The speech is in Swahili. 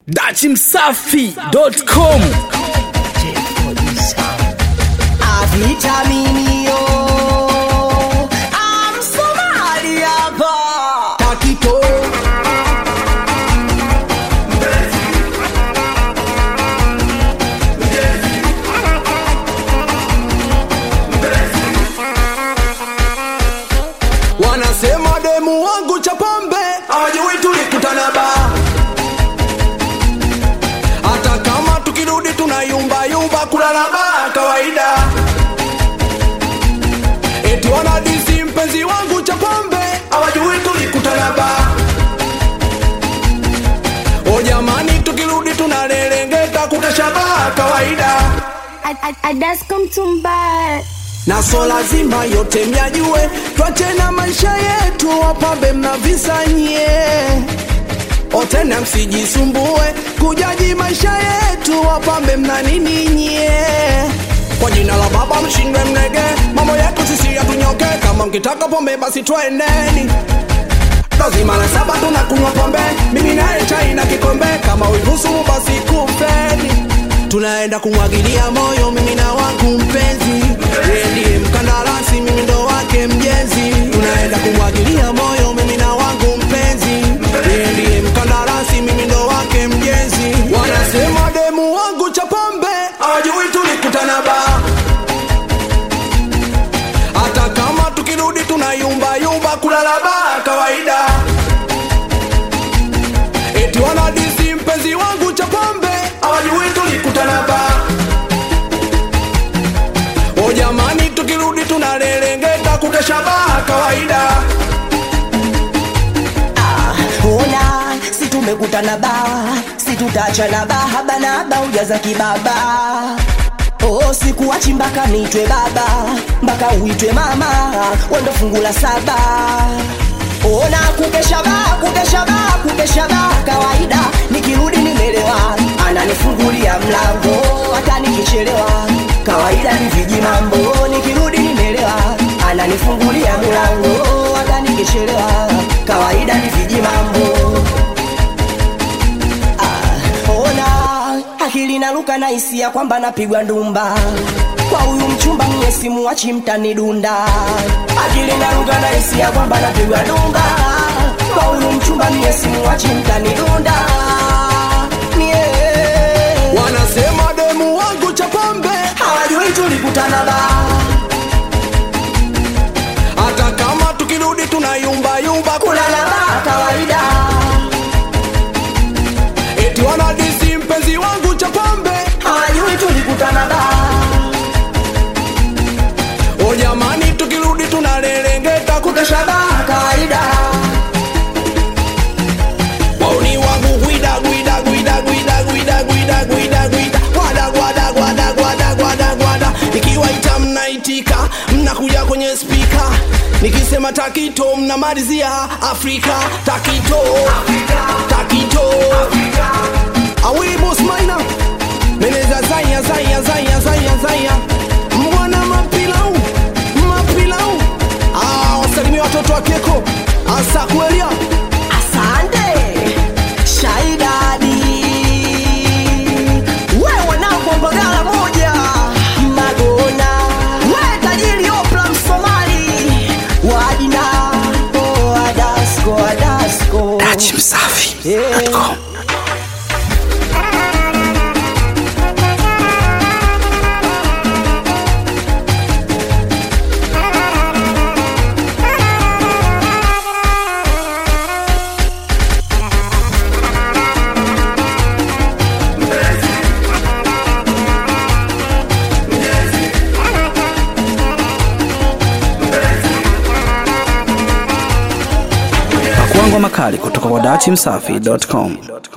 dachimsafi.com Avitaminio Amsomali hapa Takito Wanasema demu wangu cha pombe hawajui tulikutana baa hata kama tukirudi tunayumba yumba kulala baa kawaida eti wanadisi mpenzi wangu cha pombe hawajui tulikutana baa o jamani tukirudi tunalelengeta kukesha baa kawaida Adasco mtumba na so lazima yote myajue twache na maisha yetu wapambe mnavisanyie otena msijisumbue kujaji maisha yetu wapambe mna nini nyie kwa jina la baba mshindwe mnege mambo yetu sisi yatunyoke kama mkitaka pombe basi twendeni lazima la saba tunakunywa pombe mimi naye chai na kikombe kama uihusumu basi kupeni tunaenda kumwagilia moyo mimi na wangu mpenzi yeye ndiye mkandarasi mimi ndo wake mjenzi tunaenda kumwagilia moyo mimi na wangu mpenzi yeye ndiye mkandarasi mimi ndo wake mjenzi wanasema demu wangu cha pombe hawajui tulikutana baa hata kama tukirudi tunayumba yumba kulala baa kawaida eti wanadisi mpenzi wangu cha pombe hawajui tulikutana baa o jamani tukirudi tunalelengeta kukesha baa kawaida ona si tumekutana baa si tutachana baa banaba ujaza kibaba Oh, sikuachi mpaka niitwe baba mpaka uitwe mama wendo fungu la saba ona kukesha baa kukesha baa kukesha baa kawaida nikirudi nimelewa ananifungulia mlango hata nikichelewa kawaida ni viji mambo nikirudi nimelewa ananifungulia mlango hata nikichelewa kawaida ni viji mambo ona akili naruka na hisia kwamba napigwa ndumba kwa huyu mchumba mie simuwachi mtanidunda akili naruka na hisia kwamba napigwa ndumba kwa huyu mchumba mie simuwachi mtanidunda yeah. wanasema demu wangu cha pombe hawajui tulikutana baa hata kama tukirudi tunayumba yumba kulala baa kawaida eti wanadisi mpenzi wangu cha pombe hawajui tulikutana baa o jamani tukirudi tunalelengeta kukesha baa kawaida wauni wangu gwida gwida gwida gwida gwida gwida gwida gwida gwada gwada gwada gwada gwada gwada nikiwaita mnaitika mnakuja kwenye spika nikisema takito mnamalizia afrika takito takito awili bos maina meneza zaya zaya zaya zaya zaya mwana mapilau mapilau ah, wasalimia watoto wa keko asakwelia asante shaidadi wewe nako mbagala moja magona we tajiri opla msomali wadina oh, adasko adasko dachimsafi.com pakuangwa makali kutoka kwa dachimsafi.com